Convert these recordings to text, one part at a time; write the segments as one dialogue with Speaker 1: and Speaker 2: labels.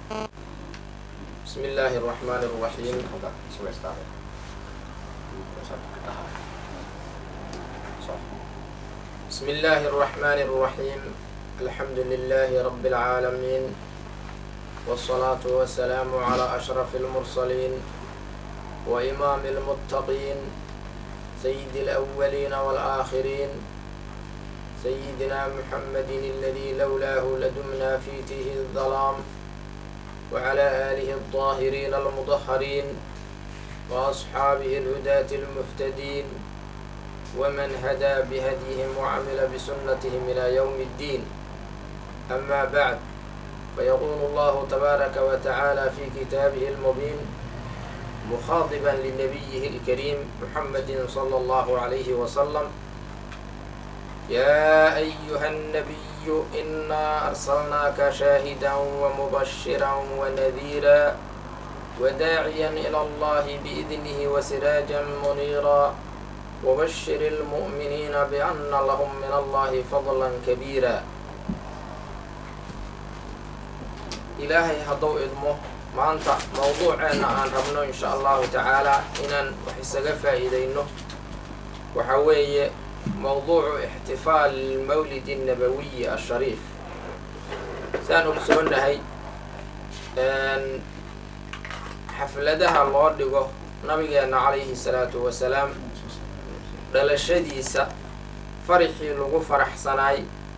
Speaker 1: بسم الله الرحمن الرحيم بسم الله الرحمن الرحيم الحمد لله رب العالمين والصلاة والسلام على أشرف المرسلين وإمام المتقين سيد الأولين والآخرين سيدنا محمد الذي لولاه لدمنا في تيه الظلام وعلى آله الطاهرين المطهرين وأصحابه الهداة المهتدين ومن هدى بهديهم وعمل بسنتهم إلى يوم الدين أما بعد فيقول الله تبارك وتعالى في كتابه المبين مخاطبا لنبيه الكريم محمد صلى الله عليه وسلم يا أيها النبي إنا أرسلناك شاهدا ومبشرا ونذيرا وداعيا إلى الله بإذنه وسراجا منيرا وبشر المؤمنين بأن لهم من الله فضلا كبيرا ilaahay hadduu idmo maanta mawduuceenna aan rabno insha allahu tacaalaa inaan wax isaga faa'iidayno waxa weeye mawduucu ixtifaal lmawlid الnabawiyi ashariif saan ogsoonahay xafladaha loo dhigo nabigeenna calayhi salaatu wasalaam dhalashadiisa farixii lagu faraxsanaay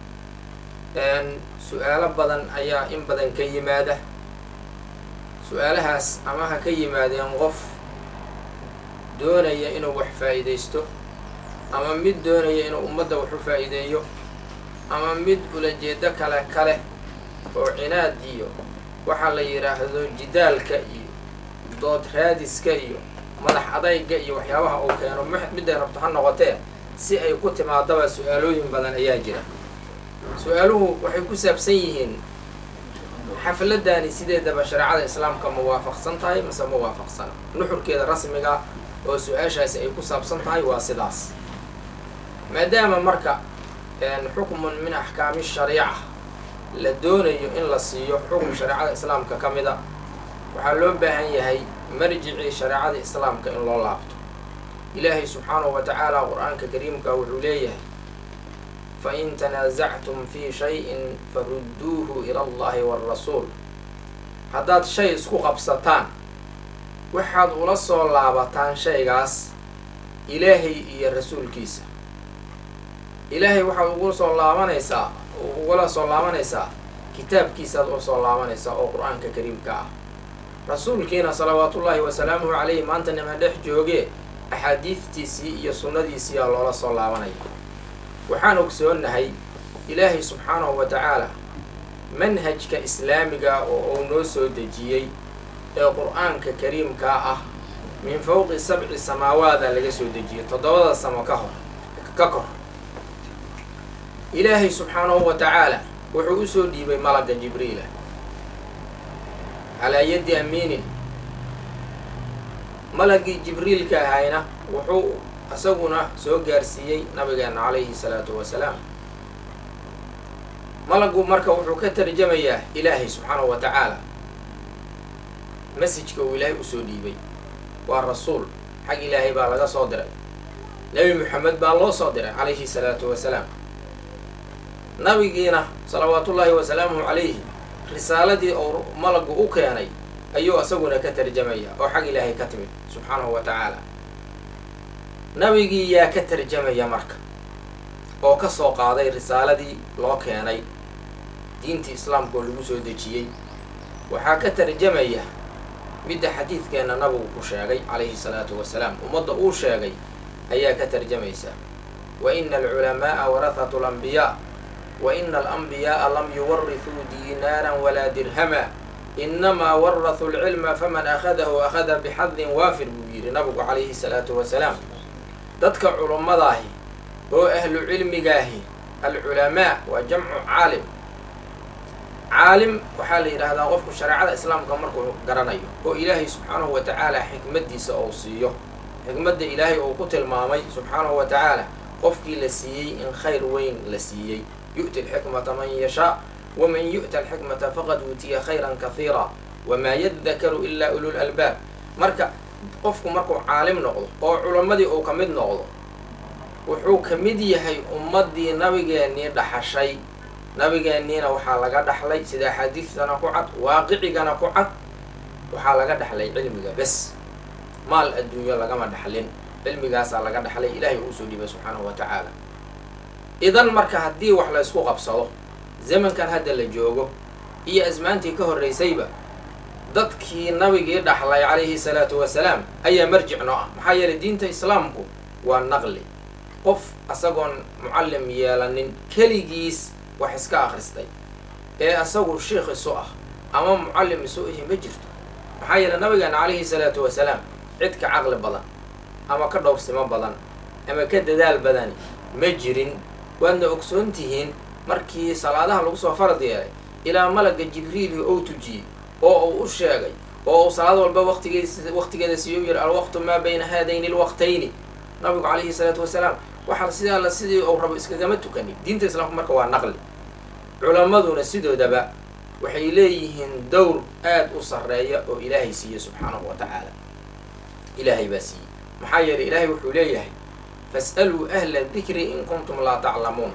Speaker 1: su-aalo badan ayaa in badan ka yimaada su-aalahaas ama ha ka yimaadeen qof doonaya inuu wax faa'iidaysto ama mid doonaya inuu ummadda wax u faa'iideeyo ama mid ulajeedo kale kale oo cinaad iyo waxaa la yidhaahdo jidaalka iyo dood raadiska iyo madax adayga iyo waxyaabaha uu keeno midday rabto ha noqotee si ay ku timaadaba su-aalooyin badan ayaa jira su-aaluhu waxay ku saabsan yihiin xafladani sideedaba shareecada islaamka ma waafaqsan tahay mase ma waafaqsana nuxurkeeda rasmiga oo su-aashaasi ay ku saabsan tahay waa sidaas maadaama marka xukmun min axkaami shariica la doonayo in la siiyo xukun shareecada islaamka ka mida waxaa loo baahan yahay marjicii shareecada islaamka in loo laabto ilaahay subxaanahu wa tacaala qur-aanka kariimka wuxuu leeyahay fain tanaasactum fii shayin farudduuhu ila allahi waalrasuul haddaad shay isku qabsataan waxaad ula soo laabataan shaygaas ilaahay iyo rasuulkiisa ilaahay waxaad ugu soo laabanaysaa ugula soo laabanaysaa kitaabkiisaad ula soo laabanaysaa oo qur-aanka kariimka ah rasuulkiina salawaatullaahi wasalaamuhu calayhi maanta nima dhex joogee axaadiidtiisii iyo sunnadiisiiyaa loola soo laabanaya waxaan ogsoonahay ilaahay subxaanahu wa tacaala manhajka islaamiga oo uu noo soo dejiyey ee qur-aanka kariimkaa ah min fowqi sabci samaawaada laga soo dejiyey toddobada samo ka hor ka kor ilaahay subxaanahu wa tacaala wuxuu usoo dhiibay malagga jibriila calaa yaddi amiinin malaggii jibriilka ahayna wuxuu isaguna soo gaarsiiyey nabigeena calayhi salaatu wasalaam malaggu marka wuxuu ka tarjamayaa ilaahay subxaanahu wa tacaala masajka uu ilaahay usoo dhiibay waa rasuul xag ilaahay baa laga soo diray nebi moxamed baa loo soo diray calayhi salaatu wasalaam nabigiina salawaatullaahi wasalaamuhu calayhi risaaladii oo malaggu u keenay ayuu isaguna ka tarjamaya oo xag ilaahay ka timid subxaanahu wa tacaala nabigii yaa ka tarjamaya marka oo ka soo qaaday risaaladii loo keenay diintii islaamka oo lagu soo dejiyey waxaa ka tarjamaya midda xadiidkeenna nabigu ku sheegay calayhi salaatu wasalaam ummadda uu sheegay ayaa ka tarjamaysa wa ina alculamaa'a warahatu alambiyaa wa ina alambiyaaa lam yuwarithuu diinaaran walaa dirhama inamaa warahuu alcilma faman akhadahu akhada bixadin waafir buu yidhi nabigu calayhi salaatu wasalaam dadka culummadahi oo ahlu cilmigaahi alculamaa waa jamcu caalim caalim waxaa la yidhaahdaa qofku shareecada islaamka markuu garanayo oo ilaahay subxaanahu wa tacaala xikmaddiisa ou siiyo xikmadda ilaahay uu ku tilmaamay subxaanahu wa tacaala qofkii la siiyey in khayr weyn la siiyey yu'ti alxikmata man yashaa waman yu'ta alxikmata faqad uutiya khayran kahiira wamaa yadakaru ilaa ulul albaab marka qofku markuu caalim noqdo oo culammadii uu ka mid noqdo wuxuu ka mid yahay ummaddii nabigeennii dhaxashay nabigeenniina waxaa laga dhaxlay sida axaadiistana ku cad waaqicigana ku cad waxaa laga dhaxlay cilmiga bes maal adduunyo lagama dhaxlin cilmigaasaa laga dhaxlay ilaahay uu soo dhibay subxaanahu wa tacaala idan marka haddii wax la ysku qabsado zamankan hadda la joogo iyo asmaantii ka horraysayba dadkii nabigii dhaxlay calayhi salaatu wasalaam ayaa marjic noo ah maxaa yeelay diinta islaamku waa naqli qof asagoon mucallim yeelanin keligiis wax iska akhristay ee asagu shiikh isu ah ama mucallim isu ihi ma jirto maxaa yeelay nabigeena calayhi salaatu wasalaam cid ka caqli badan ama ka dhowrsimo badan ama ka dadaal badani ma jirin waadna ogsoon tihiin markii salaadaha lagu soo farad yeelay ilaa malagga jibriili ou tujiyey oo uu u sheegay oo uu salaad walba waqtigees waqtigeeda siiyo u yidhi alwaqtu maa bayna haadayni alwaqtayni nabigu calayhi salaatu wasalaam waxaa sidaa la sidii uu rabo iskagama tukanin diinta islaamku marka waa naqli culammaduna sidoodaba waxay leeyihiin dowr aad u sarreeya oo ilaahay siiye subxaanahu wa tacaala ilaahay baa siiyey maxaa yeelay ilaahay wuxuu leeyahay fas'aluu ahla dikri in kuntum laa taclamuun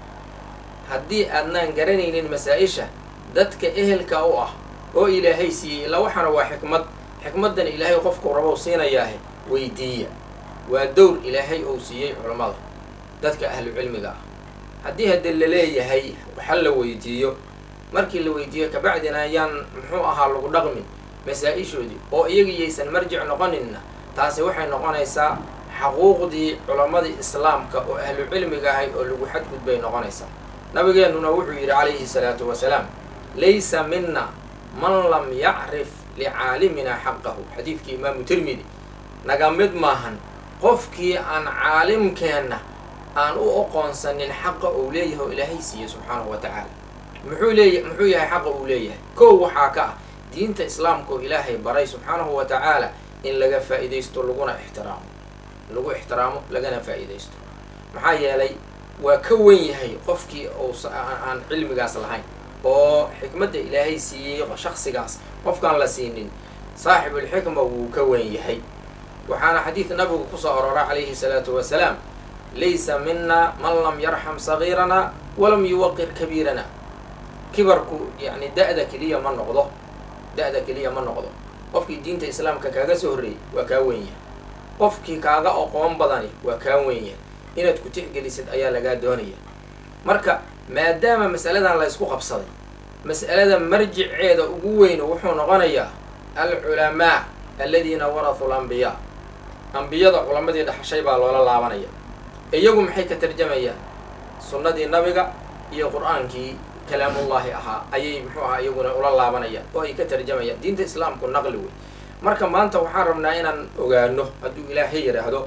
Speaker 1: haddii aadnaan garanaynin masaa-isha dadka ehelka u ah oo ilaahay siiyey ilaa waxaana waa xikmad xikmaddan ilaahay qofkuu rabow siinayaahe weydiiya waa dowr ilaahay ou siiyey culammada dadka ahlu cilmiga ah haddii hadde la leeyahay waxa la weydiiyo markii la weydiiyo kabacdina ayaan muxuu ahaa lagu dhaqmin masaa-ishoodii oo iyagiyaysan marjic noqoninna taasi waxay noqonaysaa xaquuqdii culammadii islaamka oo ahlu cilmiga ahay oo lagu xadgudbay noqonaysaa nabigeennuna wuxuu yidhi calayhi salaatu wasalaam laysa mina man lam yacrif licaalimina xaqahu xadiidkii imaamu tirmidi naga mid maahan qofkii aan caalimkeenna aan u oqoonsanin xaqa uu leeyahay oo ilaahay siiye subxaanahu wa tacaala muxuu leeya muxuu yahay xaqa uu leeyahay kow waxaa ka ah diinta islaamka oo ilaahay baray subxaanahu wa tacaala in laga faa'iidaysto laguna ixtiraamo lagu ixtiraamo lagana faa'iidaysto maxaa yeelay waa ka wen yahay qofkii uu aan cilmigaas lahayn oo xikmadda ilaahay siiyey shaksigaas qofkaan la siinin saaxibulxikma wuu ka wen yahay waxaana xadiid nabigu kusoo aroora calayhi salaatu wasalaam laysa mina man lam yarxam sagiirana walam yuwaqir kabiirana kibarku yacni da-da keliya ma noqdo da-da keliya ma noqdo qofkii diinta islaamka kaaga soo horreeyey waa kaa wen yahay qofkii kaaga aqoon badani waa kaa wen yahay inaad ku tixgelisid ayaa lagaa doonaya marka maadaama mas'aladan la ysku qabsaday mas'alada marjiceeda ugu weynu wuxuu noqonayaa alculamaa aladiina warahuu lambiyaa ambiyada culamadii dhaxashay baa loola laabanaya iyagu maxay ka tarjamayaan sunnadii nabiga iyo qur-aankii kalaamullaahi ahaa ayay muxuu ahaa iyaguna ula laabanayaan oo ay ka tarjamayaan diinta islaamku naqli wey marka maanta waxaan rabnaa inaan ogaano hadduu ilaahay yidhaahdo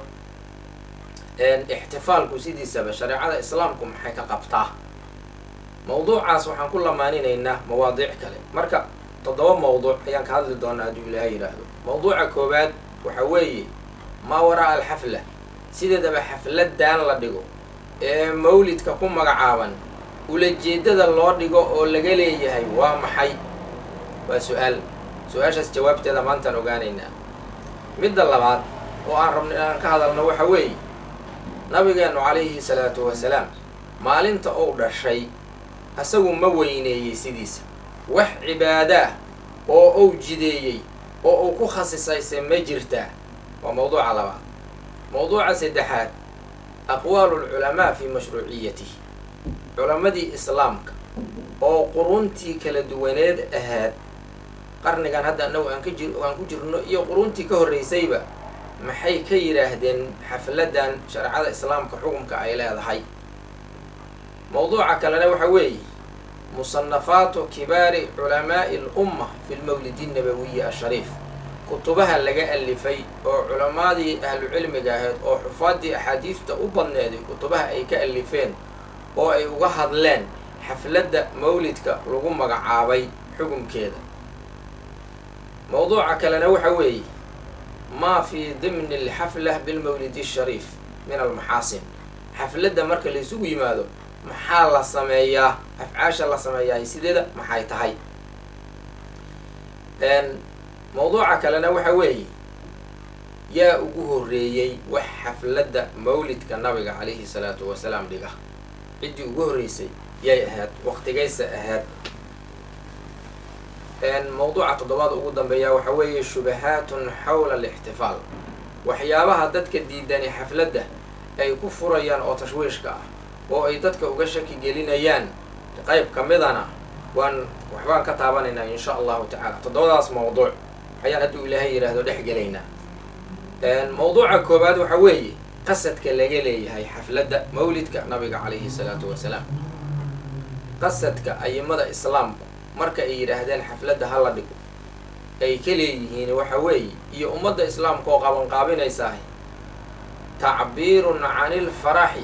Speaker 1: ixtifaalku sidiisaba shareecada islaamku maxay ka qabtaa mawduucaas waxaan ku lamaaninaynaa mawaadiic kale marka toddoba mawduuc ayaan ka hadli doonaa hadduu ilaahay yidhaahdo mawduuca koowaad waxa weeye maa waraa alxafla sideedaba xafladan la dhigo ee mawlidka ku magacaaban ulajeedada loo dhigo oo laga leeyahay waa maxay waa su-aal su-aashaas jawaabteeda maantaan ogaanaynaa midda labaad oo aan rabno inaan ka hadalno waxa weeye nabigeennu calayhi salaatu wasalaam maalinta uu dhashay asagu ma weyneeyey sidiisa wax cibaadaah oo uu jideeyey oo uu ku khasisayse ma jirtaa waa mawduuca labaad mawduuca saddexaad aqwaalu lculamaa fii mashruuciyatihi culammadii islaamka oo quruntii kala duwaneed ahaad qarnigan hadda annagu aan ka jir aan ku jirno iyo quruntii ka horraysayba maxay ka yidhaahdeen xafladan shareecada islaamka xukumka ay leedahay mawduuca kalena waxa weeye musanafaatu kibaari culamaa'i alumma fi lmawlidi nabawiyi ashariif kutubaha laga alifay oo culammadii ahlu cilmiga ahayd oo xufaaddii axaadiista u badneeday kutubaha ay ka alifeen oo ay uga hadleen xafladda mawlidka lagu magacaabay xukumkeeda mawduuca kalena waxa weeye maa fii dimni alxafla bilmawlidi ashariif min almaxaasin xafladda marka laysugu yimaado maxaa la sameeyaa afcaasha la sameeyaa sideeda maxay tahay mawduuca kalena waxa weeye yaa ugu horreeyey wax xafladda mawlidka nabiga calayhi salaatu wasalaam dhiga ciddii ugu horreysay yay ahayd waqtigaysa ahayd mawduuca toddobaad ugu dambeeya waxa weeye shubahaatun xawla alixtifaal waxyaabaha dadka diidani xafladda ay ku furayaan oo tashwiishka ah oo ay dadka uga shaki gelinayaan qayb ka midana waan waxbaan ka taabanaynaa insha allahu tacaala toddobadaas mawduuc ayaan hadduu ilaahay yidhaahdo dhex gelaynaa mawduuca koowaad waxa weeye qasadka laga leeyahay xafladda mawlidka nabiga calayhi salaatu wasalaam qasadka ayimada islaamku marka ay yidhaahdeen xafladda hala dhigo ay ka leeyihiin waxa weeye iyo ummadda islaamka oo qabanqaabinaysaah tacbiirun cani ilfaraxi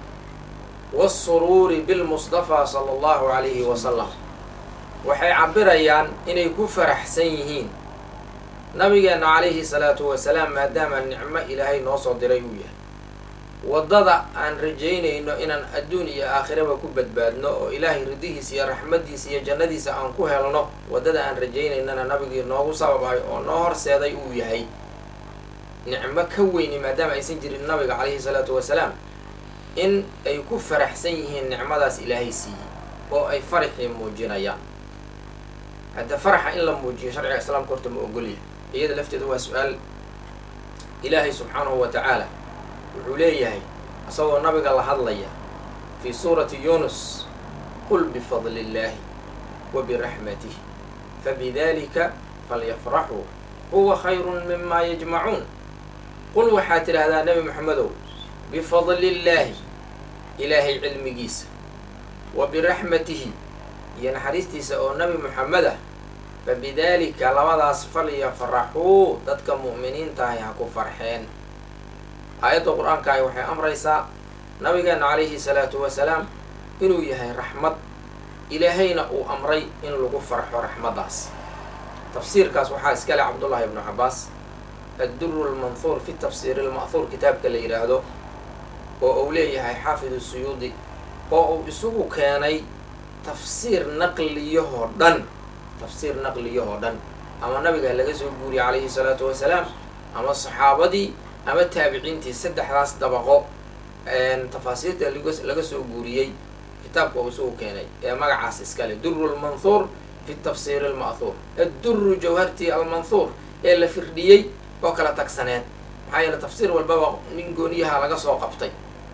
Speaker 1: waasuruuri bilmustafaa sala allahu calayhi wasalam waxay cabirayaan inay ku faraxsan yihiin nabigeenna calayhi salaatu wasalaam maadaama nicmo ilaahay noo soo diray uu yahay waddada aan rajaynayno inaan adduun iyo aakhiraba ku badbaadno oo ilaahay ridihiisa iyo raxmaddiisa iyo jannadiisa aan ku helno waddada aan rajaynaynana nabigii noogu sababahay oo noo horseeday uu yahay nicmo ka weyni maadaama aysan jirin nabiga calayhi salaatu wasalaam in ay ku faraxsan yihiin nicmadaas ilaahay siiyey oo ay faraxii muujinayaan hadda faraxa in la muujiyo sharciga islaamka horta ma ogolyahay iyada lafteeda waa su-aal ilaahay subxaanahu wa tacaala wuxuu leeyahay isagoo nabiga la hadlaya fii suurati yunus qul bifadli illaahi wa biraxmatih fabidalika falyafraxuu huwa khayrun mima yajmacuun qul waxaad tidhaahdaa nebi moxamedow bifadli illaahi ilaahay cilmigiisa wa biraxmatihi iyo naxariistiisa oo nebi moxamed ah fabidaalika labadaas falyafraxuu dadka mu'miniintahay ha ku farxeen aayadda qur-aankaahi waxay amraysaa nabigeenna calayhi salaatu wasalaam inuu yahay raxmad ilaahayna uu amray in lagu farxo raxmaddaas tafsiirkaas waxaa iskale cabdullahi ibnu cabbaas adduru lmanhuur fi tafsiiri lma'huur kitaabka la yidhaahdo oo uu leeyahay xaafidu suyuudi oo uu isugu keenay tafsiir naqliyahoo dhan tafsiir naqliyahoo dhan ama nabiga laga soo guuriyey calayhi salaatu wasalaam ama saxaabadii ama taabiciintii saddexdaas dabaqo tafaasiirta laga soo guuriyey kitaabka uu isugu keenay ee magacaas iskale duru lmanhuur fi tafsiiri alma'huur adduru jawhartii almanhuur ee la firdhiyey oo kala tagsaneed maxaa yeele tafsiir walbaba nin gooniyaha laga soo qabtay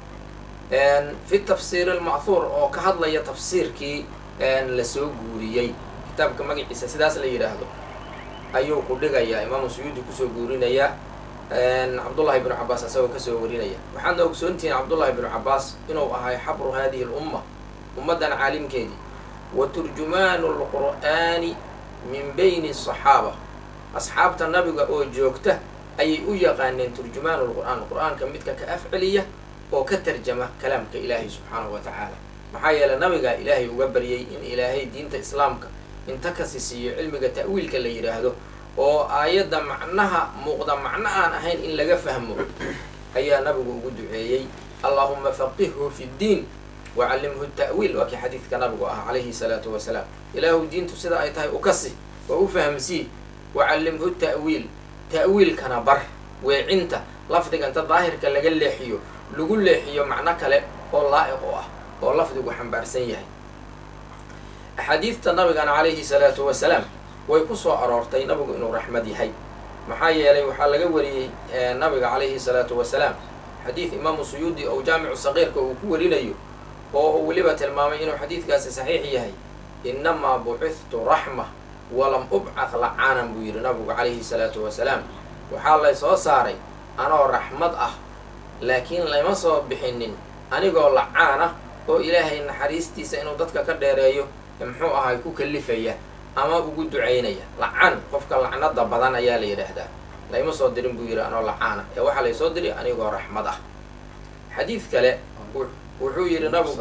Speaker 1: fi tafsiiri alma'huur oo ka hadlaya tafsiirkii lasoo guuriyey kitaabka magaciisa sidaas la yidhaahdo ayuu ku dhigayaa imaamu suyuudi kusoo guurinaya cabdullahi ibnu cabaas isagoo kasoo warinaya waxaadna ogsoontihiin cabdullahi ibnu cabaas inuu ahay xabru hadihi lumma ummaddan caalimkeedii wa turjumaanu lqur'aani min bayni asaxaaba asxaabta nabiga oo joogta ayay u yaqaaneen turjumaanu lqur'aan qur-aanka midka ka afceliya oo ka tarjama kalaamka ilaahay subxaanahu wa tacaala maxaa yeeley nabigaa ilaahay uga baryay in ilaahay diinta islaamka inta kasi siiyo cilmiga ta'wiilka la yidhaahdo oo aayadda macnaha muuqda macno aan ahayn in laga fahmo ayaa nabigu ugu duceeyey allaahuma faqihhu fi ddiin wacallimhu ta'wiil waa kii xadiidka nabigu ah calayhi salaatu wasalaam ilaahu diintu sida ay tahay u kasi oo u fahamsii wacallimhu ta'wiil ta'wiilkana bar weecinta lafdiga inta daahirka laga leexiyo lagu leexiyo macno kale oo laa'iq u ah oo lafdigu xambaarsan yahay axaadiidta nabigana calayhi salaatu wasalaam way ku soo aroortay nabigu inuu raxmad yahay maxaa yeelay waxaa laga wariyey nabiga calayhi salaatu wasalaam xadiid imaamu suyuudi oo jaamicu saqiirka uu ku warinayo oo uu weliba tilmaamay inuu xadiidkaasi saxiix yahay innamaa bucithtu raxma walam ubcad lacaanan buu yidhi nabigu calayhi salaatu wasalaam waxaa lay soo saaray anoo raxmad ah laakiin layma soo bixinin anigoo lacaan ah oo ilaahay naxariistiisa inuu dadka ka dheereeyo muxuu ahay ku kalifaya ama ugu ducaynaya lacaan qofka lacnada badan ayaa la yidhaahdaa layma soo dirin buu yidhi anoo lacaana ee waxaa lay soo diri anigoo raxmad ah xadiid kale wuxuu yidhi nabigu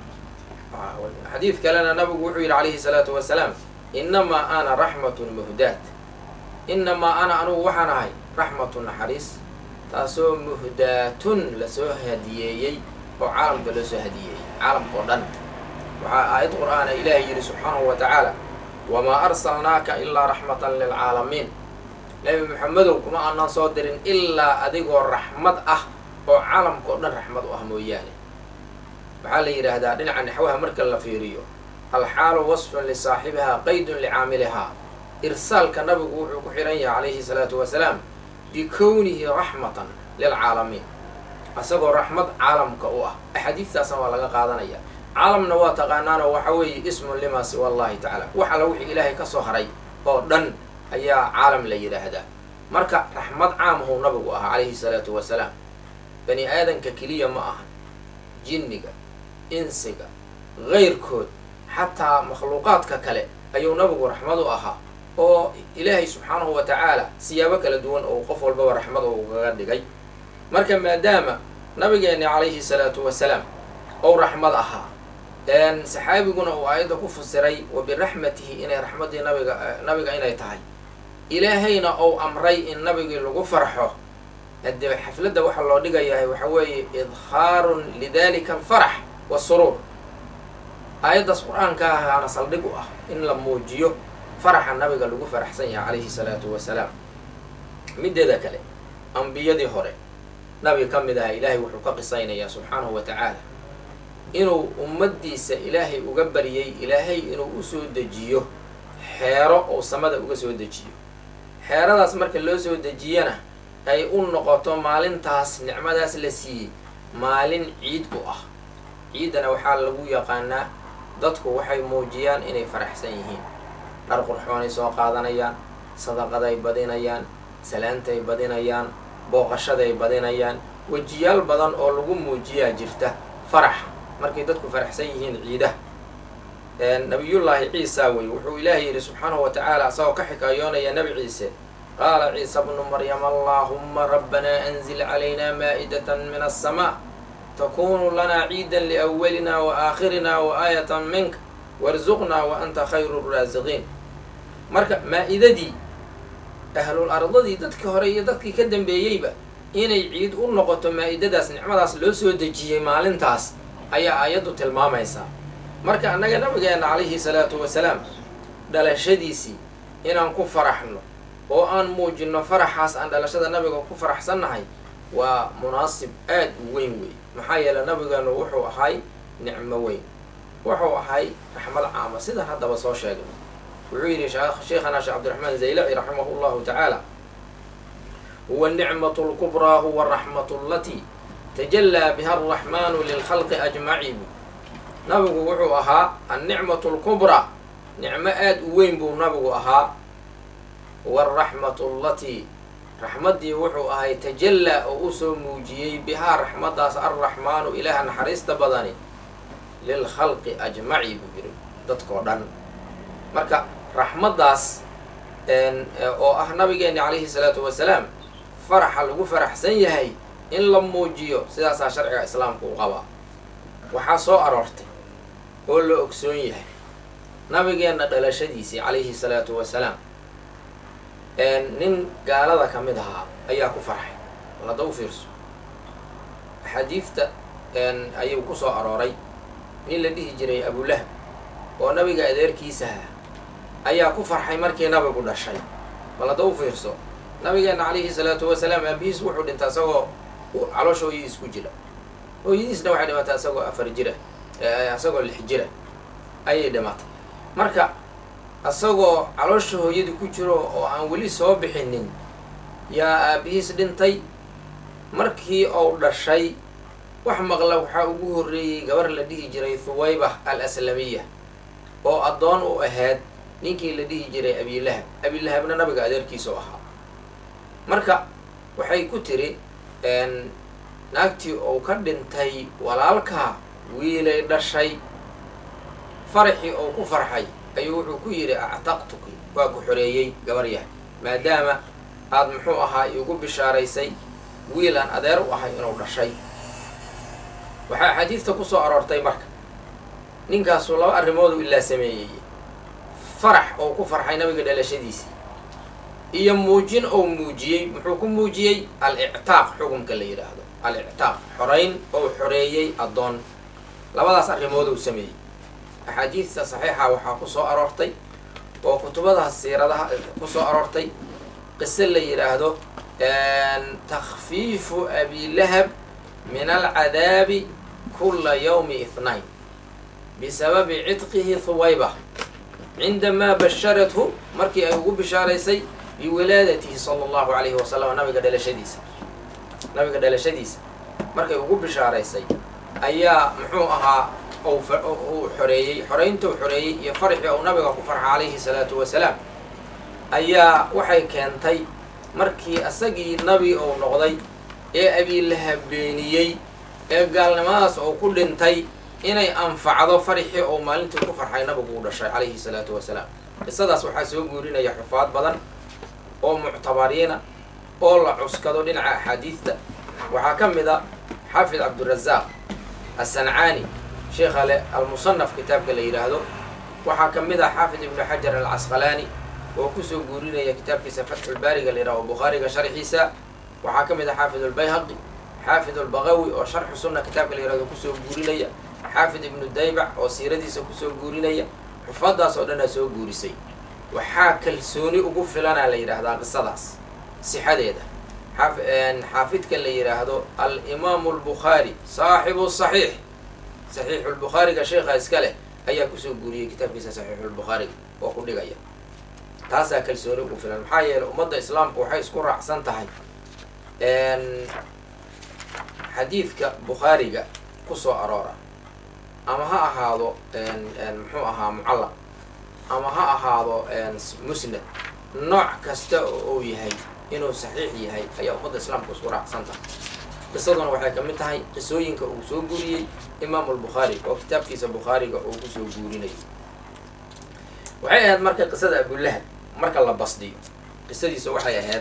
Speaker 1: xadiid kalena nabigu wuxuu yidhi calayhi salaatu wasalaam innamaa ana raxmatun muhdaat innamaa ana anugu waxaan ahay raxmatun naxariis taasoo muhdaatun lasoo hadiyeeyey oo caalamka loo soo hadiyeeyey caalamka oo dhan waxaa aayad qur'aana ilaahay yidhi subxaanahu wa tacaala wamaa arsalnaaka ilaa raxmatan lilcaalamiin nebi maxamedow kuma aanan soo dirin ilaa adigoo raxmad ah oo caalamka oo dhan raxmad u ah mooyaane waxaa la yidhaahdaa dhinaca naxwaha marka la fiiriyo alxaalu wasfun lisaaxibihaa qaydun licaamilihaa irsaalka nabigu wuxuu ku xidhan yahay calayhi salaatu wasalaam bikownihi raxmatan lilcaalamiin isagoo raxmad caalamka u ah axaadiistaasna waa laga qaadanaya caalamna waa taqaanaanoo waxa weeye ismun lima siwa allahi tacaala wax alla wixii ilaahay ka soo haray oo dhan ayaa caalam la yidhaahdaa marka raxmad caamahuu nabigu ahaa calayhi salaatu wasalaam bani aadanka keliya ma aha jinniga insiga kayrkood xataa makhluuqaadka kale ayuu nabigu raxmad u ahaa oo ilaahay subxaanahu wa tacaala siyaabo kala duwan oo qof walbaba raxmad uu kaga dhigay marka maadaama nabigeenni calayhi salaatu wasalaam ou raxmad ahaa saxaabiguna uu aayadda ku fasiray wa biraxmatihi inay raxmaddii nabiga nabiga inay tahay ilaahayna ou amray in nabigii lagu farxo haddee xafladda waxaa loo dhigayahay waxa weeye idhaarun lidalika alfarax wasuruur aayaddaas qur-aanka ahaana saldhig u ah in la muujiyo faraxa nabiga lagu faraxsan yahay calayhi salaatu wasalaam mideeda kale ambiyadii hore nabi ka mid aha ilaahay wuxuu ka qisaynayaa subxaanahu wa tacaala inuu ummaddiisa ilaahay uga baryay ilaahay inuu usoo dejiyo xeero oo samada uga soo dejiyo xeeradaas marka loo soo dejiyana ay u noqoto maalintaas nicmadaas la siiyey maalin ciid u ah ciiddana waxaa lagu yaqaanaa dadku waxay muujiyaan inay faraxsan yihiin dhar qurxoonay soo qaadanayaan sadaqaday badinayaan salaantay badinayaan booqashaday badinayaan wejiyaal badan oo lagu muujiyaa jirta faraxa markay dadku faraxsan yihiin ciidaha nabiyullaahi ciisa wey wuxuu ilaahay yidhi subxaanahu wa tacaala isagoo ka xikaayoonaya nebi ciise qaala ciisa bnu maryam allaahuma rabbanaa anzil calayna maa'idatan min alsamaa takunu lanaa ciidan liawalina wa aakhirina wa aayatan minka warsuqnaa wa anta khayru raasiqiin marka maa-idadii ahlul ardadii dadkii hore iyo dadkii ka dambeeyeyba inay ciid u noqoto maa-idadaas nicmadaas loo soo dejiyey maalintaas ayaa aayaddu tilmaamaysaa marka annaga nabigeena calayhi salaatu wasalaam dhalashadiisii inaan ku faraxno oo aan muujinno faraxaas aan dhalashada nabiga ku faraxsannahay waa munaasib aad u weyn wey maxaa yeele nabigeenu wuxuu ahay nicmo weyn wuxuu ahay raxmad caama sidaan haddaba soo sheegay wuxuu yidhi sheekhana sheekh cabdiraxmaan zaylaci raximahu llahu tacaala huwa nicmatu lkubraa huwa araxmatu alatii tajallaa biha alraxmaanu lilkhalqi ajmaciin nabigu wuxuu ahaa annicmatu lkubraa nicmo aad u weyn buu nabigu ahaa waraxmatu allatii raxmaddii wuxuu ahay tajallaa oo usoo muujiyey bihaa raxmaddaas alraxmaanu ilaaha naxariista badani lilkhalqi ajmaci buu yidhi dadkoo dhan marka raxmaddaas oo ah nabigeenni calayhi salaatu wasalaam faraxa lagu faraxsan yahay in la muujiyo sidaasaa sharciga islaamka u qabaa waxaa soo aroortay oo la ogsoon yahay nabigeenna dhalashadiisii calayhi salaatu wasalaam nin gaalada ka mid ahaa ayaa ku farxay bal hadda u fiirso axaadiifta ayuu ku soo arooray nin la dhihi jiray abulahab oo nabiga adeerkiisaha ayaa ku farxay markii nabigu dhashay bal hadda u fiirso nabigeenna calayhi salaatu wasalaam aabihiis wuxuu dhintay isagoo caloosha hooyadiis ku jira hooyadiisna waxay dhimatay isagoo afar jira isagoo lix jira ayay dhimatay marka isagoo caloosha hooyadii ku jiro oo aan weli soo bixinin yaa aabihiis dhintay markii uu dhashay wax maqla waxaa ugu horreeyey gabar la dhihi jiray thuwayba al aslamiya oo addoon u ahayd ninkii la dhihi jiray abilahab abilahabna nabiga adeerkiisa u ahaa marka waxay ku tiri naagtii uu ka dhintay walaalkaa wiilay dhashay faraxii uu ku farxay ayuu wuxuu ku yidhi actaqtuki waa ku xoreeyey gabaryah maadaama aada muxuu ahaa igu bishaaraysay wiil aan adeer u ahay inuu dhashay waxaa xadiidta ku soo aroortay marka ninkaasu laba arrimoodu ilaa sameeyey farax oo ku farxay nabiga dhalashadiisii iyo muujin oo muujiyey muxuu ku muujiyey al ictaaq xukunka la yidhaahdo al ictaaq xorayn oo xoreeyey addoon labadaas arrimood uu sameeyey axaadiista saxiixa waxaa ku soo aroortay oo kutubadaha siiradaha ku soo aroortay qiso la yidhaahdo takhfiifu abilahab min alcadaabi kula yawmi ithnayn bisababi cidqihi huwayba cindamaa basharathu markii ay ugu bishaaraysay biwilaadatihi sala allahu calayhi wasalam nabiga dhalashadiisa nabiga dhalashadiisa markay ugu bishaaraysay ayaa muxuu ahaa uu xoreeyey xoreynta u xoreeyey iyo farxii uu nabiga ku farxa calayhi salaatu wasalaam ayaa waxay keentay markii asagii nabi uu noqday ee abiilahab beeniyey ee gaalnimadaas uu ku dhintay inay anfacdo farxii uu maalintii ku farxay nabigu u dhashay calayhi salaatu wasalaam qisadaas waxaa soo guurinaya xufaad badan oo muctabariina oo la cuskado dhinaca axaadiidta waxaa ka mid a xaafid cabdirazaaq assancaani sheekha le almusanaf kitaabka la yidhaahdo waxaa ka mid ah xaafid ibnu xajar alcasqalaani oo kusoo guurinaya kitaabkiisa fatxulbaariga la yidhahdo bukhaariga sharxiisa waxaa ka mid ah xaafid ulbayhaqi xaafid ulbaqawi oo sharxu sunna kitaabka la yihahdo kusoo guurinaya xaafid ibnu daybac oo siiradiisa kusoo guurinaya xufadaas oo dhanaa soo guurisay waxaa kalsooni ugu filanaa la yidhaahdaa qisadaas sixadeeda xaafidka la yidhaahdo alimaamu albukhaari saaxibu saxiix saxiixulbukhaariga sheekha iska leh ayaa kusoo guuriyey kitaabkiisa saxiixulbukhaariga oo ku dhigaya taasaa kalsooni ugu filan maxaa yeeley ummadda islaamku waxay isku raacsan tahay xadiidka bukhaariga kusoo aroora ama ha ahaado muxuu ahaa mucallaq ama ha ahaado musnad nooc kasta oo uu yahay inuu saxiix yahay ayaa ummadda islaamku isku raacsan tahay qisaduna waxay ka mid tahay qisooyinka uu soo guuriyey imaamu albukhaari oo kitaabkiisa bukhaariga uu kusoo guurinayay waxay ahayd marka qisada abulahab marka la basdiyo qisadiisa waxay ahayd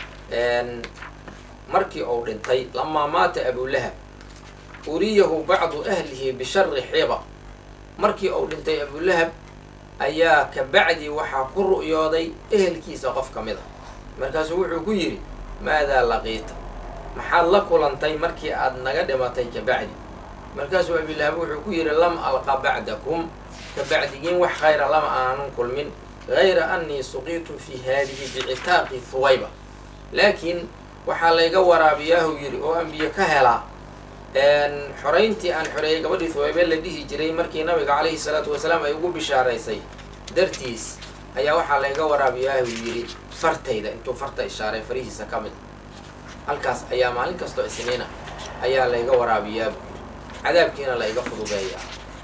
Speaker 1: markii uu dhintay lamaa maata abulahab uriyahu bacdu ahlihi bishari xiba markii uu dhintay abulahab ayaa ka bacdi waxaa ku ru'yooday ehelkiisa qof ka mid a markaasuu wuxuu ku yidhi maadaa laqiita maxaad la kulantay markii aad naga dhimatay ka bacdi markaasuu abilahab wuxuu ku yidhi lam alqa bacdakum ka bacdigiin wax khayra lama aanan kulmin gayra annii suqiitu fi haadihi bicitaaqi huwayba laakiin waxaa layga waraabiyaahu yidhi oo aan biyo ka helaa xorayntii aan xoreeyay gabadhii huwaybe la dhihi jiray markii nabiga calayhi salaatu wasalaam ay ugu bishaaraysay dartiis ayaa waxaa layga waraabiyaahu yidhi fartayda intuu farta ishaaray farihiisa ka mid halkaas ayaa maalin kastoo isniina ayaa layga waraabiyaa buu yidhi cadaabkiina la iga fududeeyaa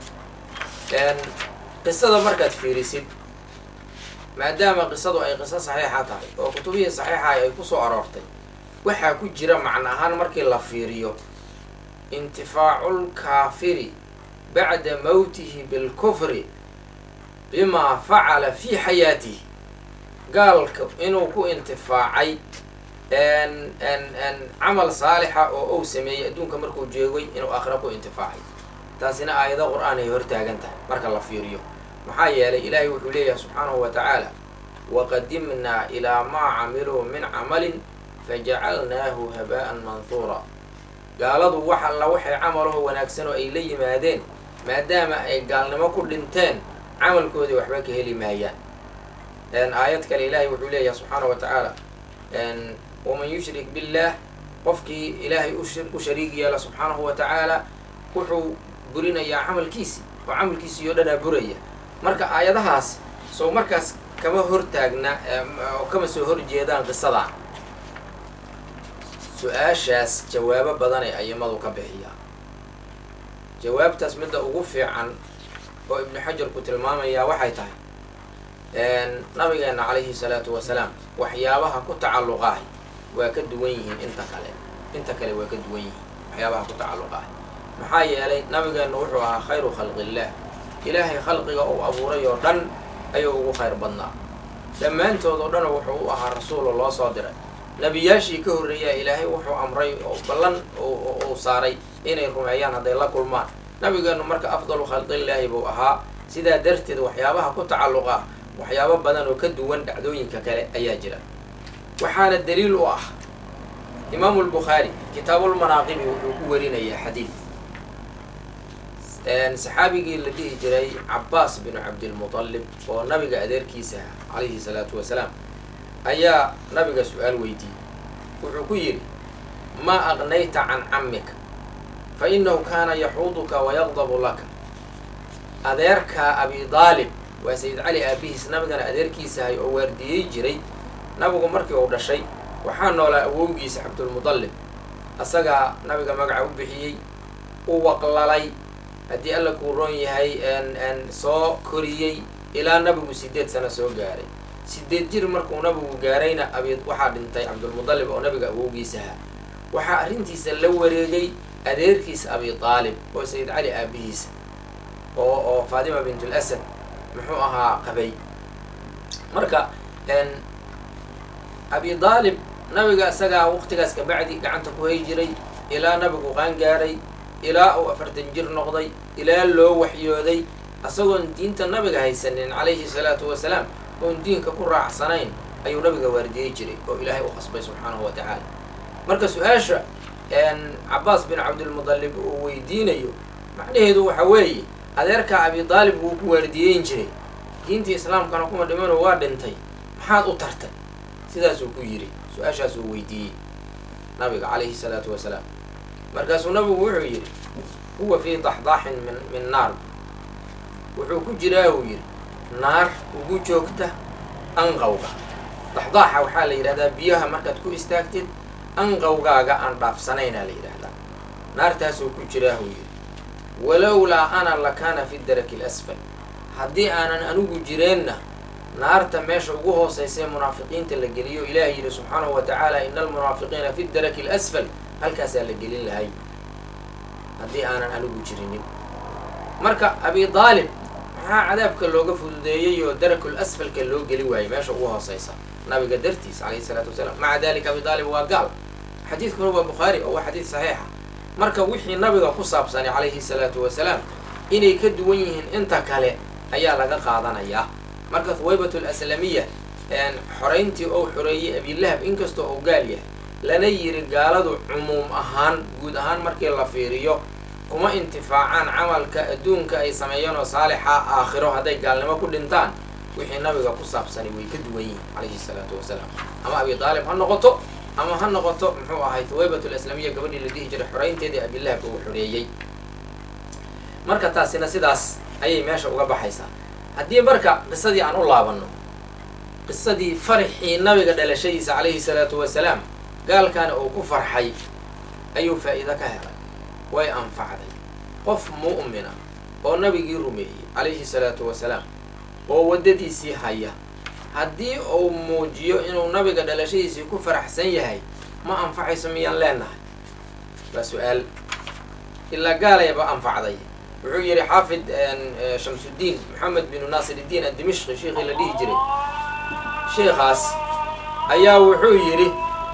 Speaker 1: qisada markaad fiirisid maadaama qisadu ay qiso saxiixa tahay oo kutubihii saxiixa ay ku soo aroortay waxaa ku jira macno ahaan markii la fiiriyo intifaacu lkaafiri bacda mowtihi bilkufri bimaa facala fii xayaatihi gaalka inuu ku intifaacay camal saalixa oo ou sameeyey adduunka markuu jeegay inuu aakhira ku intifaacay taasina aayado qur-aan ay hortaagan tahay marka la fiiriyo maxaa yeelay ilaahay wuxuu leeyahay subxaanahu wa tacaala waqadimnaa ilaa maa camiluu min camalin fajacalnaahu habaa'an manhuura gaaladu wax alla waxay camalaho wanaagsan oo ay la yimaadeen maadaama ay gaalnimo ku dhinteen camalkoodii waxba ka heli maayaan aayad kale ilaahay wuxuu leeyahay subxaana wa tacaala waman yushrik billaah qofkii ilaahay u shariig yeela subxaanahu wa tacaala wuxuu burinayaa camalkiisii oo camalkiisii oo dhanaa buraya marka aayadahaas soo markaas kama hortaagna oo kama soo horjeedaan qisadan su-aashaas jawaabo badanay ayimadu ka bixiyaa jawaabtaas midda ugu fiican oo ibnu xajarku tilmaamayaa waxay tahay nabigeena calayhi salaatu wasalaam waxyaabaha ku tacalluqaahi waa ka duwan yihiin inta kale inta kale waa ka duwan yihiin waxyaabaha ku tacalluqaahi maxaa yeelay nabigeennu wuxuu ahaa khayru khalqillaah ilaahay khalqiga uu abuuray oo dhan ayuu ugu khayr badnaa dhammaantood oo dhan wuxuu u ahaa rasuulo loo soo diray nebiyaashii ka horreeyaa ilaahay wuxuu amray oo ballan uu saaray inay rumeeyaan hadday la kulmaan nabigeennu marka afdalu khalqillaahi buu ahaa sidaa darteed waxyaabaha ku tacalluqa waxyaabo badan oo ka duwan dhacdooyinka kale ayaa jira waxaana daliil u ah imaamu lbukhaari kitaabulmanaaqibi wuxuu ku warinayaa xadiid saxaabigii la dhihi jiray cabaas binu cabdilmutalib oo nabiga adeerkiisa ah calayhi salaatu wasalaam ayaa nabiga su-aal weydiiyey wuxuu ku yidhi maa aqnayta can cammika fa inahu kaana yaxuuduka wayaqdabu laka adeerkaa abi daalib waa sayid cali aabihiis nabigana adeerkiisahay oo waardiyey jiray nabigu markii uu dhashay waxaa noolaa awowgiisa cabdulmudallib asagaa nabiga magaca u bixiyey u waqlalay haddii alla kuu roon yahay soo koriyey ilaa nabigu sideed sano soo gaaray sideed jir markuu nabigu gaarayna abi waxaa dhintay cabdulmudallib oo nabiga awowgiisaha waxaa arrintiisa la wareegay adeerkiisa abi aalib oo sayid cali aabihiisa oo oo faatima bintul asad muxuu ahaa qabay marka abi aalib nabiga isagaa waqtigaas kabacdi gacanta ku hay jiray ilaa nabigu qaan gaaray ilaa uu afartan jir noqday ilaa loo waxyooday isagoon diinta nabiga haysanin calayhi salaatu wasalaam oon diinka ku raacsanayn ayuu nabiga waardiyey jiray oo ilaahay u qasbay subxaanahu wa tacaala marka su-aasha cabaas bin cabdilmudallib uu weydiinayo macnaheedu waxa weeye adeerkaa abi daalib wuu ku waardiyeyn jiray diintii islaamkana kuma dhimano waa dhintay maxaad u tartay sidaasuu ku yidhi su-aashaasuu weydiiyey nabiga calayhi salaatu wasalaam markaasuu nabigu wuxuu yidhi huwa fii daxdaaxin min min naar wuxuu ku jiraa uu yidhi naar ugu joogta anqawga daxdaaxa waxaa la yidhahdaa biyaha markaad ku istaagtid anqawgaaga aan dhaafsanaynaa la yidhaahdaa naartaasuu ku jiraa uu yidhi walowlaa ana lakaana fi daraki alasfal haddii aanan anigu jireenna naarta meesha ugu hoosaysae munaafiqiinta la geliyo ilaahay yidhi subxaanahu wa tacaala ina almunaafiqiina fi daraki alasfal halkaasaa la gelin lahay haddii aanan anigu jirinin marka abi daalib maxaa cadaabka looga fududeeyey oo darakul asfalka loo geli waayey meesha ugu hoosaysa nabiga dartiis calayhi salaatu wasalaam maca dalika abi daalib waa gaal xadiidkuna waa bukhaari oo waa xadiid saxiixa marka wixii nabiga ku saabsanay calayhi salaatu wasalaam inay ka duwan yihiin inta kale ayaa laga qaadanayaa marka huwaybat alaslamiya xorayntii ou xoreeyey abilahab inkastoo uu gaal yahay lana yiri gaaladu cumuum ahaan guud ahaan markii la fiiriyo kuma intifaacaan camalka adduunka ay sameeyeen oo saalixa aakhiro hadday gaalnimo ku dhintaan wixii nabiga ku saabsanay way ka duwan yihiin calayhi salaatu wasalaam ama abi daalib ha noqoto ama ha noqoto muxuu ahay huwaybat alaslamiya gabadhii la dhihi jiray xoraynteedii abilahab uu xoreeyey marka taasina sidaas ayay meesha uga baxaysaa haddii marka qisadii aan u laabanno qisadii farxii nabiga dhalashadiisa calayhi salaatu wasalaam gaalkana uu ku farxay ayuu faa'iido ka helay way anfacday qof mu'mina oo nabigii rumeeyey calayhi salaatu wasalaam oo waddadiisii haya haddii uu muujiyo inuu nabiga dhalashadiisii ku faraxsan yahay ma anfacayso miyaan leenahay waa su-aal ilaa gaalayba anfacday wuxuu yidhi xaafid shamsuddiin maxamed binu naasir iddiin addimishqi sheikii la dhihi jiray sheikhaas ayaa wuxuu yidhi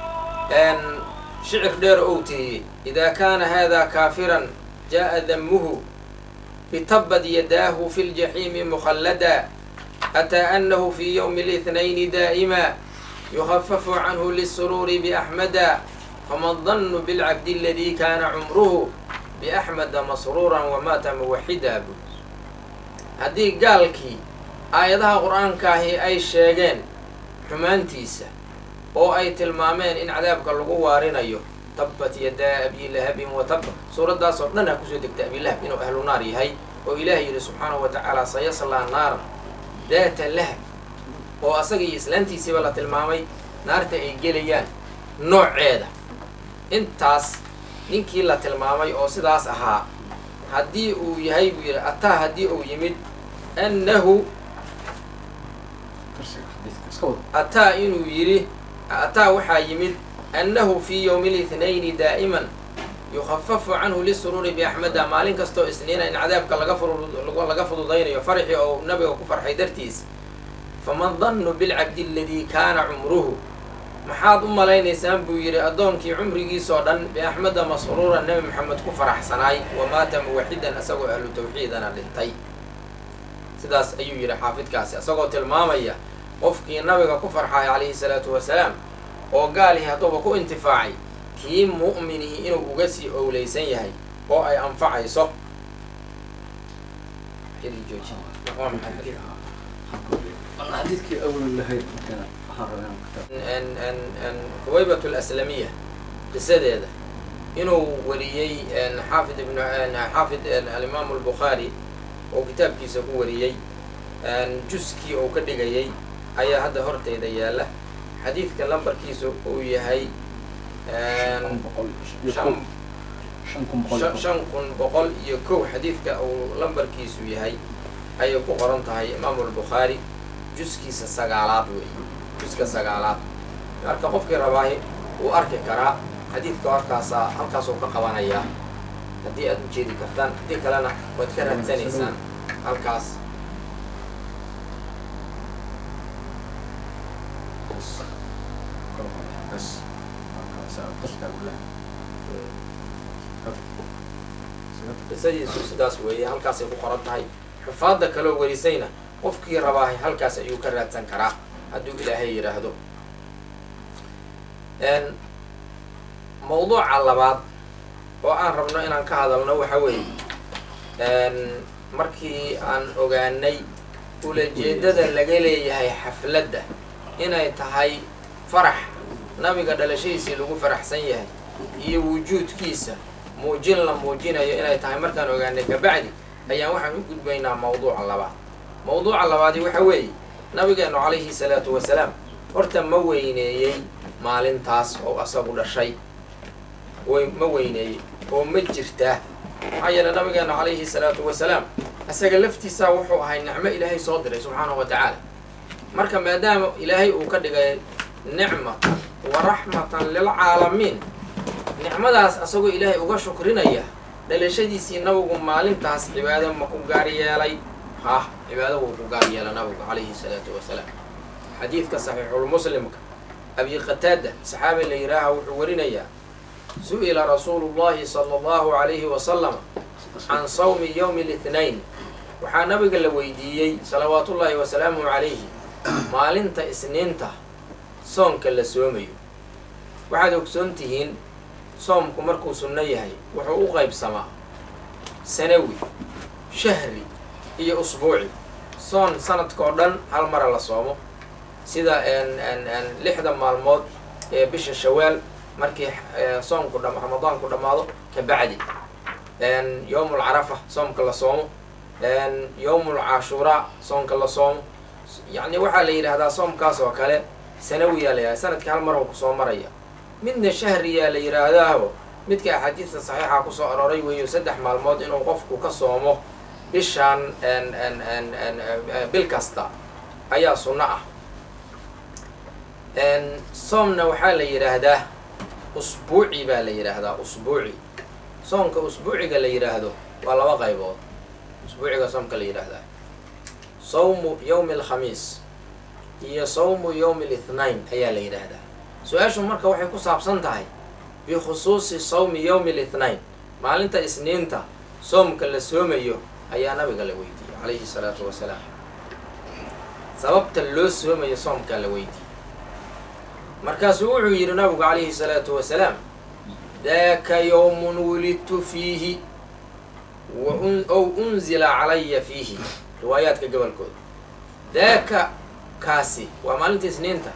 Speaker 1: shicir dheer ou teeyey idaa kaana hada kaafiran jaa'a damuhu bitabad yadaahu fi ljaxiimi mukhallada ataa anahu fi ywmi اlithnayni daa'ima yuhafafu canhu liلsuruuri biaxmada fama dannu bilcabdi aladii kaana cumruhu biaxmeda masruuran wamaata muwaxida bu haddii gaalkii aayadaha qur-aankaahi ay sheegeen xumaantiisa oo ay tilmaameen in cadaabka lagu waarinayo tabbat yadaa abi lahabin wa tabba suuraddaas oo dhan ha kusoo degta abilahab inuu ahlu naar yahay oo ilaahay yidhi subxaanahu wa tacaala sayaslaa naaran daata lahab oo asaga iyo islaantiisiiba la tilmaamay naarta ay gelayaan nooceeda intaas ninkii la tilmaamay oo sidaas ahaa haddii uu yahay buu yidhi ataa haddii uu yimid annahu ataa inuu yidhi ataa waxaa yimid annahu fii yowmi lithnayni daa'iman yukhafafu canhu lisuruuri biaxmeda maalin kastoo isniina in cadaabka laga fududaynayo farxii oo nabiga ku farxay dartiis faman dannu bilcabdi aladii kaana cumruhu maxaad u malaynaysaan buu yidhi addoonkii cumrigiisoo dhan biaxmeda masruuran nebi maxamed ku faraxsanaay wamaata muwaxidan isagoo ahlu tawxiidana dhintay sidaas ayuu yidhi xaafidkaasi isagoo tilmaamaya qofkii nabiga ku farxaay calayhi salaatu wasalaam oo gaalihii hadduuba ku intifaacay kii mu'minihi inuu uga sii owleysan yahay oo ay anfacayso xili jooji waa maxay xadiidka
Speaker 2: xadiidkii awal lahayd markaa waxaan rabaa inaan kitaab
Speaker 1: n n n huwaybat alaslamiya qisadeeda inuu wariyey xaafid ibn xaafid alimaamu albukhaari oo kitaabkiisa ku wariyey juskii uu ka dhigayay ayaa hadda horteyda yaalla xadiidka lambarkiisu uu yahay
Speaker 2: shan boqol iyo
Speaker 1: shan
Speaker 2: kow shan kun boqol iyo
Speaker 1: shan
Speaker 2: kow.
Speaker 1: shan kun boqol iyo kow xadiidka uu lambarkiisu yahay ayay ku qoran tahay imaamu albukhaari juskiisa sagaalaad wey juska sagaalaad marka qofkii rabaahi wuu arki karaa xadiidka halkaasaa halkaasuu ka qabanayaa haddii aad u jeedi kartaan haddii kalena waad ka raadsanaysaan halkaas
Speaker 2: Bas. Kor u qaad. Bas. Markaasaa dadka u leh.
Speaker 1: qisadiisu sidaas weeye halkaasay ku qoran tahay xufaadda kaloo warisayna qofkii rabaahi halkaas ayuu ka raadsan karaa hadduu ilaahay yidhaahdo mawduuca labaad oo aan rabno inaan ka hadalno waxa weeye markii aan ogaanay ulajeedada laga leeyahay xafladda inay tahay farax nabiga dhalashadiisii lagu faraxsan yahay iyo wujuudkiisa muujin la muujinayo inay tahay markaan ogaanay kabacdi ayaan waxaan u gudbaynaa mawduuca labaad mawduuca labaadi waxa weeye nabigeenu calayhi salaatu wasalaam horta ma weyneeyey maalintaas oo asagu dhashay way ma weyneeyey oo ma jirtaa maxaa yeele nabigeenu calayhi salaatu wasalaam isaga laftiisaa wuxuu ahay nicmo ilaahay soo diray subxaanahu wa tacaala marka maadaama ilaahay uu ka dhigay nicmatan wa raxmatan lilcaalamiin nicmadaas asagoo ilaahay uga shukrinaya dhalashadiisii nabigu maalintaas cibaado ma ku gaar yeelay hah cibaado wuu ku gaar yeela nabigu calayhi salaatu wasalaam xadiidka saxiixulmuslimka abi qataada saxaabi la yidhaaha wuxuu warinayaa su-ila rasuulu llahi sala allahu calayhi wasalam can sawmi yowmi litnayn waxaa nabiga la weydiiyey salawaatullaahi wasalaamuhu calayhi maalinta isniinta soonka la soomayo waxaad ogsoon tihiin soomku markuu sunno yahay wuxuu u qaybsamaa sanawi shahri iyo usbuuci soon sanadkao dhan hal mara la soomo sida lixda maalmood ee bisha shawaal markii soomku dha ramadaanku dhammaado ka bacdi yowmul carafa soomka la soomo yowmul cashuuraa soomka la soomo yacni waxaa la yidhaahdaa soomkaas oo kale sanawiyaa la yidhahda sanadkii hal mar oo kusoo maraya midna shahriyaa la yidhaahdaaho midka axaadiista saxiixa kusoo arooray weeyo saddex maalmood inuu qofku ka soomo bishaan bil kasta ayaa sunno ah soomna waxaa la yidhaahdaa usbuuci baa la yidhaahdaa usbuuci soomka usbuuciga la yidhaahdo waa laba qaybood usbuuciga soomka la yidhaahdaa sawmu yowmi alkhamiis iyo sawmu yowmi alithnain ayaa la yidhaahdaa su-aashu marka waxay ku saabsan tahay bikhusuusi sawmi yowmi alithnain maalinta isniinta soomka la soomayo ayaa nabiga la weydiiyey calayhi salaatu wasalaam sababta loo soomayo soomkaa la weydiiyey markaasuu wuxuu yidhi nabigu calayhi salaatu wasalaam daaka yowmun wulidtu fiihi ow unzila calaya fiihi riwaayaadka gobolkooda daaka kaasi waa maalinta isniinta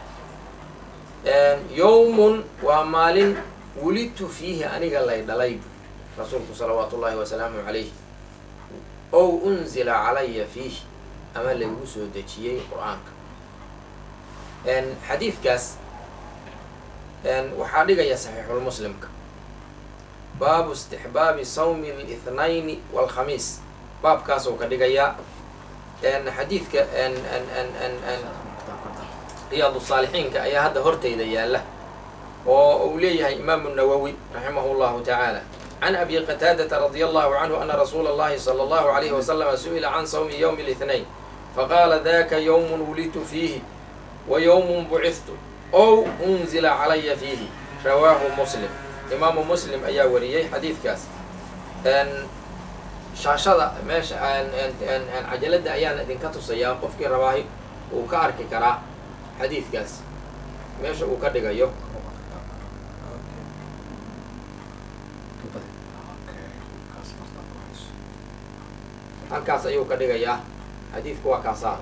Speaker 1: yowmun waa maalin wulidtu fiihi aniga lay dhalay bu rasuulku salawaatu ullaahi wasalaamu calayhi ow unzila calaya fiihi ama laygu soo dejiyey qur-aanka xadiidkaas waxaa dhigaya saxiixulmuslimka baabu istixbaabi sawmi lithnayni walkhamiis baabkaasuu ka dhigayaa xadiidka riyaadu saalixiinka ayaa hadda hortayda yaalla oo uu leeyahay imaamu nawowi raximahu llahu tacaala can abi qataadata radia allahu canhu ana rasuula اllahi salى allahu alayhi wasalama su-ila can sawmi yowmi اlithnayn faqaala daka yowmun wulidtu fiihi wa yowmun buciftu ow unzila calaya fiihi rawaahu muslim imaamu muslim ayaa wariyey xadiidkaas shaashada meesha cajaladda ayaan idinka tusayaa qofkii rabaahi uu ka arki karaa xadiidkaas meesha uu ka dhigayo halkaas ayuu ka dhigayaa xadiidku waa kaasaa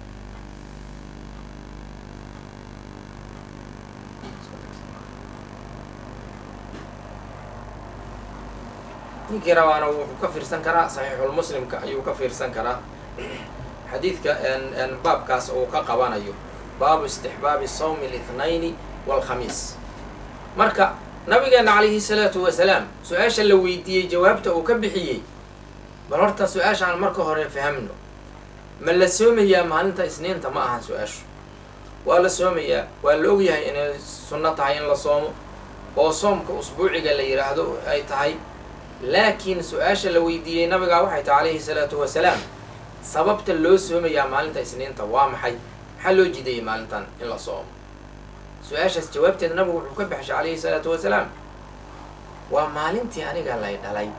Speaker 1: ninkii rabaana wuxuu ka fiirsan karaa saxiixulmuslimka ayuu ka fiirsan karaa xadiidka baabkaas uu ka qabanayo baabu istixbaabi sawmi اlithnayni wاlkhamiis marka nabigeena calayhi salaatu wasalaam su-aasha la weydiiyey jawaabta uu ka bixiyey bal horta su-aasha aan marka hore fahamno ma la soomayaa maalinta isniinta ma ahan su-aashu waa la soomayaa waa la ogyahay inay sunno tahay in la soomo oo soomka usbuuciga la yidhaahdo ay tahay laakiin su-aasha la weydiiyey nabigaa waxay tahay calayhi salaatu wasalaam sababta loo soomayaa maalinta isniinta waa maxay maxaa loo jideeyey maalintan in la soomo su-aashaas jawaabteeda nabigu wuxuu ka baxshay calayhi salaatu wasalaam waa maalintii aniga lay dhalay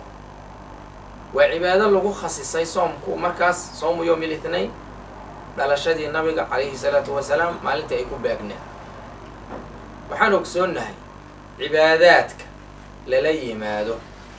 Speaker 1: waa cibaado lagu khasisay soomku markaas soomu yowm ilithnain dhalashadii nabiga calayhi salaatu wasalaam maalintii ay ku baagneen waxaan ogsoonnahay cibaadaadka lala yimaado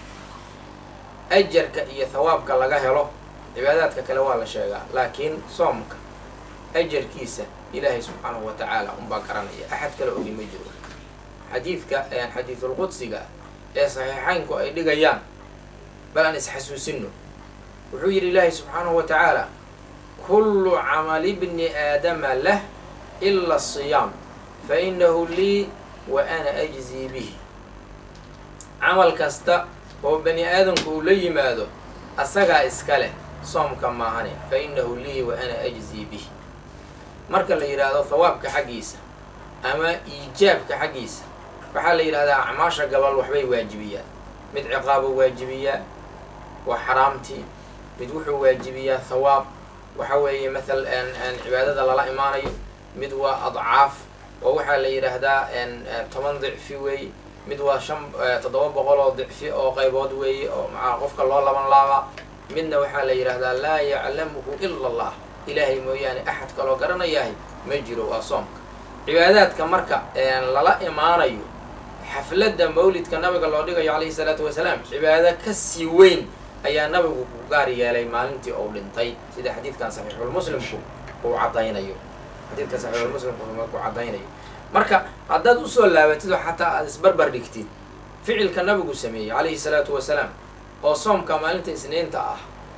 Speaker 1: ajarka iyo thawaabka laga helo cibaadaadka kale waa la sheegaa laakiin soomka ajarkiisa ilaahay subxaanahu wa tacaala unbaa garanaya axad kale ogi ma jiro xadiidka xadiidulqudsiga ee saxiixaynku ay dhigayaan bal aan isxasuusino wuxuu yidhi ilaahay subxaanahu wa tacaala kullu camali bni aadama lah ila asiyaam fa inahu lii wa ana ajzii bihi camal kasta oo bani aadamku uu la yimaado asagaa iska leh soomka maahane fa inahu lii wa ana ajzii bihi marka la yidhaahdo thawaabka xaggiisa ama iijaabka xaggiisa waxaa la yidhahdaa acmaasha gabal waxbay waajibiyaan mid ciqaabo waajibiyaa waa xaraamtii mid wuxuu waajibiyaa thawaab waxa weeye mathal cibaadada lala imaanayo mid waa adcaaf oo waxaa la yidhaahdaa toban dicfi weeye mid waa shan toddoba boqol oo dicfi oo qaybood weeye oo maaa qofka loo laban laabaa midna waxaa la yidhaahdaa laa yaclamuhu ila allah ilaahay mooyaane axad kaloo garanayahay ma jiro waa soomka cibaadaadka marka lala imaanayo xafladda mawlidka nabiga loo dhigayo calayhi salaatu wasalaam cibaado ka sii weyn ayaa nabigu ku gaar yeelay maalintii uu dhintay sida xadiidkan saxiixulmuslimku uu caddaynayo xadiidka saxiixulmuslimku ku caddaynayo marka haddaad usoo laabatid oo xataa aada isbarbar dhigtid ficilka nabigu sameeyey calayhi salaatu wasalaam oo soomka maalinta isniinta ah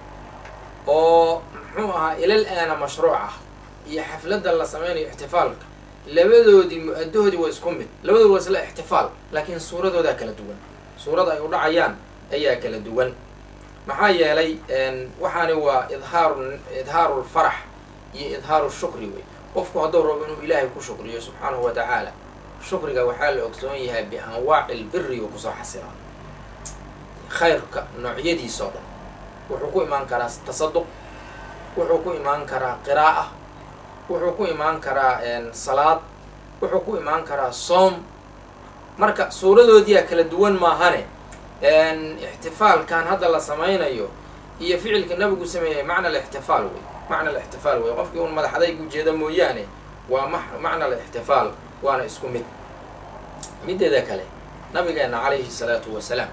Speaker 1: oo muxuu ahaa ilal aana mashruuc ah iyo xafladda la sameynayo ixtifaalka labadoodii mu-adahoodii waa isku mid labadoodi waa isla ixtifaal laakiin suuradoodaa kala duwan suurada ay u dhacayaan ayaa kala duwan maxaa yeelay waxaani waa idhaaru idhaaru lfarax iyo idhaaru shukri wey qofku hadduu rabo inuu ilaahay ku shukriyo subxaanahu wa tacaala shukriga waxaa la ogsoon yahay bianwaaci lbiri uu kusoo xasilaa khayrka noocyadiisoo dhan wuxuu ku imaan karaa tasaduq wuxuu ku imaan karaa qiraa'a wuxuu ku imaan karaa salaad wuxuu ku imaan karaa soom marka suuradoodiyaa kala duwan maahane ixtifaalkan hadda la samaynayo iyo ficilka nabigu sameeyay macna alixtifaal wey macna alixtifaal wey qofkii un madaxadayg ujeeda mooyaane waa ma macna alixtifaal waana isku mid mideeda kale nabigeena calayhi salaatu wasalaam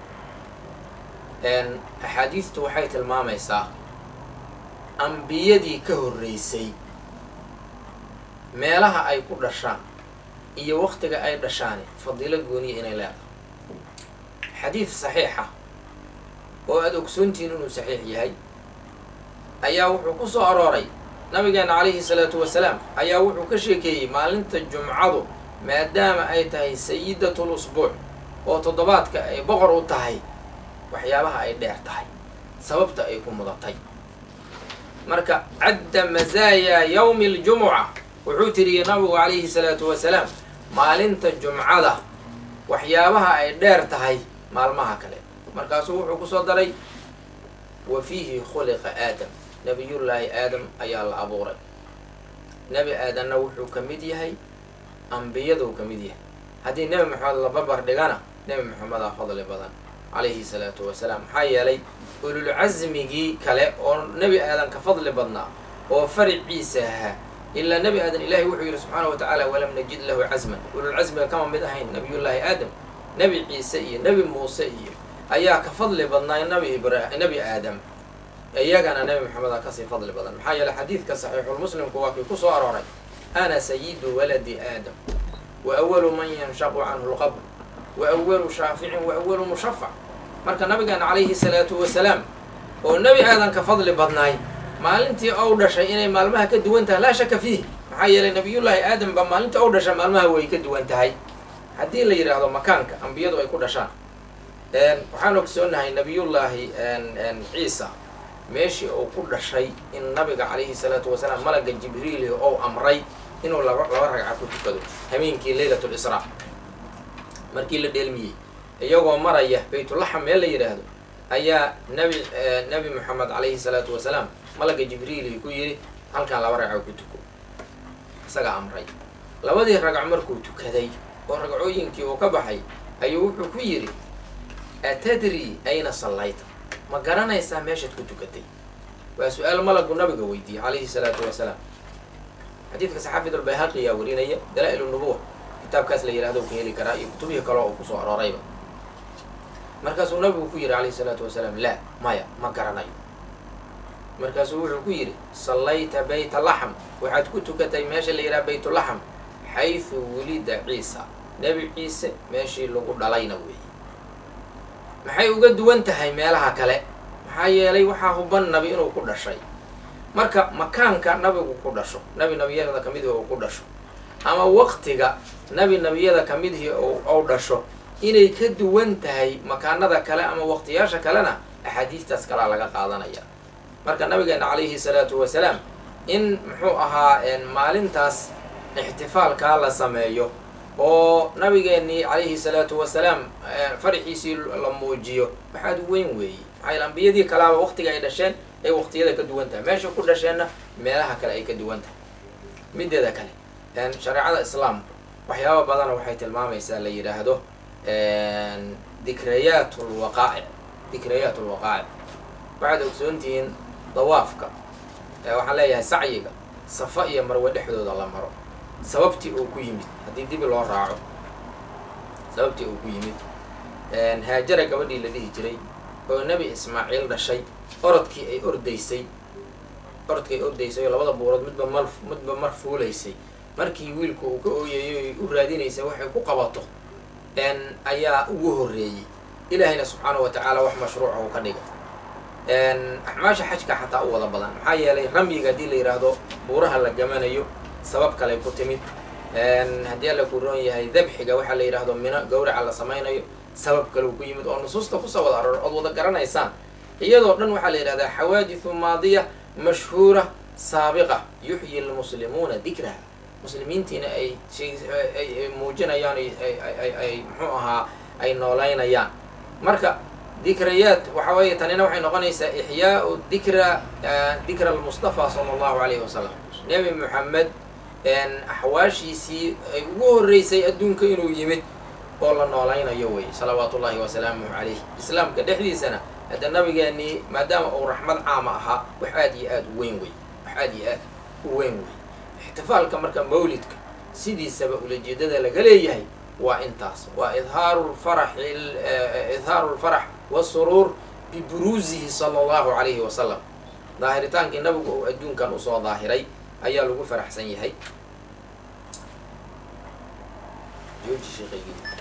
Speaker 1: axaadiistu waxay tilmaamaysaa ambiyadii ka horreysay meelaha ay ku dhashaan iyo waktiga ay dhashaani fadiilo gooniya inay leedahay xadiid saxiixa oo aada ogsoontihiin inuu saxiix yahay ayaa wuxuu ku soo arooray nabigeena calayhi salaatu wasalaam ayaa wuxuu ka sheekeeyey maalinta jumcadu maadaama ay tahay sayidatul usbuuc oo toddobaadka ay boqor u tahay waxyaabaha ay dheer tahay sababta ay ku mudatay marka cadda masaayaa yawmi aljumuca wuxuu tiriyey nabigu calayhi salaatu wasalaam maalinta jumcada waxyaabaha ay dheer tahay maalmaha kale markaasuu wuxuu kusoo daray wa fiihi khuliqa aadam nabiyullaahi aadam ayaa la abuuray nebi aadanna wuxuu ka mid yahay ambiyaduu ka mid yahay haddii nebi maxamed la barbar dhigana nebi maxamedaa fadli badan calayhi salaatu wasalaam maxaa yeelay ululcasmigii kale oo nebi aadan ka fadli badnaa oo fariciisa ahaa ilaa nebi aadan ilaahay wuxuu yidhi subxaana wa tacaala walam najid lahu casman ululcasmiga kama mid ahayn nabiyullaahi aadam nebi ciise iyo nebi muuse iyo ayaa ka fadli badnaa nabi ibra nebi aadam iyagana nebi maxamed aa kasii fadli badan maxaa yeeley xadiidka saxiixulmuslimku waa kii ku soo arooray ana sayidu waladi aadam wa awalu man yanshaqu canhu lqabr wa awalu shaaficin wa awalu mushafac marka nabigeena calayhi salaatu wasalaam oo nebi aadan ka fadli badnaay maalintii ou dhashay inay maalmaha ka duwan tahay laa shaka fiih maxaa yeelay nabiyullaahi aadam ba maalintii ou dhashay maalmaha way ka duwan tahay haddii la yidhaahdo makaanka ambiyadu ay ku dhashaan waxaan ogsoonahay nabiyullaahi ciisa meeshii uu ku dhashay in nabiga calayhi salaatu wasalaam malaga jibriili ou amray inuu laba laba ragca ku tukado hameenkii leylat lisraa markii la dheelmiyey iyagoo maraya baytulaxam meel la yidhaahdo ayaa nabi nabi moxamed calayhi salaatu wasalaam malaga jibriili ku yidhi halkaan laba ragco ku tuko isagaa amray labadii ragco markuu tukaday oo ragcooyinkii uu ka baxay ayuu wuxuu ku yidhi atadri ayna sallayta ma garanaysaa meeshaad ku tukatay waa su-aal malagu nabiga weydiiyey calayhi salaatu wasalaam xadiidka saxaafid albayhaqi yaa warinaya dalaa-il nubuwa kitaabkaas la yihahdo ka heli karaa iyo kutubihii kale oo kusoo aroorayba markaasuu nabigu ku yidhi calayhi salaatu wasalaam laa maya ma garanayo markaasuu wuxuu ku yidhi sallayta bayta laxm waxaad ku tukatay meesha la yidhaha baytulaxm xaysu wulida ciisa nebi ciise meeshii lagu dhalayna weeye maxay uga duwan tahay meelaha kale maxaa yeelay waxaa huban nabi inuu ku dhashay marka makaanka nabigu ku dhasho nabi nabiyada kamidii uu ku dhasho ama waqtiga nabi nabiyada kamidihii ou dhasho inay ka duwan tahay makaanada kale ama waqtiyaasha kalena axaadiistaas kalaa laga qaadanaya marka nabigeena calayhi salaatu wasalaam in muxuu ahaa maalintaas ixtifaalkaa la sameeyo oo nabigeenii calayhi salaatu wasalaam faraxiisii la muujiyo waxaad weyn weeye maxaa yaele ambiyadii kalaaba waqtiga ay dhasheen ay waqtiyada ka duwan tahay meesha ku dhasheenna meelaha kale ay ka duwan tahay mideeda kale shareecada islaamka waxyaaba badana waxay tilmaamaysaa la yidhaahdo dikriyaat lwaqaa'ic dikriyaat lwaqaa'ic waxaad ogsoontihiin dawaafka waxaan leeyahay sacyiga safa iyo marwe dhexdooda la maro sababtii uu ku yimid haddii dibi loo raaco sababtii uu ku yimid haajara gabadhii la dhihi jiray oo nebi ismaaciil dhashay orodkii ay ordaysay orodkii ay ordaysay oo labada buurood midba mal midba mar fuulaysay markii wiilku uu ka ooyayo ay u raadinaysay waxay ku qabato ayaa ugu horreeyey ilaahayna subxaanahu wa tacaala wax mashruuca uu ka dhigay axmaasha xajka xataa u wada badan maxaa yeelay ramyiga haddii la yidhaahdo buuraha la gamanayo sabab kaley ku timid haddii alla ku roon yahay dabxiga waxaa la yidhaahdo mino gawraca la samaynayo sabab kaleu ku yimid oo nusuusta kusoo wada aroor ood wada garanaysaan iyadoo dhan waxaa la yidhahdaa xawaadithu maadiya mashhuura saabiqa yuxyi lmuslimuuna dikraha muslimiintiina ay ay muujinayaan ay muxuu ahaa ay noolaynayaan marka dikrayaat waxa weeye tanina waxay noqonaysaa ixyaau dikra dikra almustafa sala allahu alayhi wasalam nebi moxamed axwaashiisii ay ugu horreysay adduunka inuu yimid oo la noolaynayo wey salawaatu ullahi wasalaamuhu calayh islaamka dhexdiisana hadda nabigeenii maadaama uu raxmad caama ahaa wax aad iyo aad u weyn wey wax aad iyo aad u weyn wey ixtifaalka marka mawlidka sidiisaba ulajeedada laga leeyahay waa intaas waa idhaaru lfaraxi idhaaru lfarax wasuruur biburuusihi sala allahu calayhi wasalam daahiritaankii nabigu uu adduunkan usoo daahiray ayaa lagu faraxsan yahay jooji sheekhaygii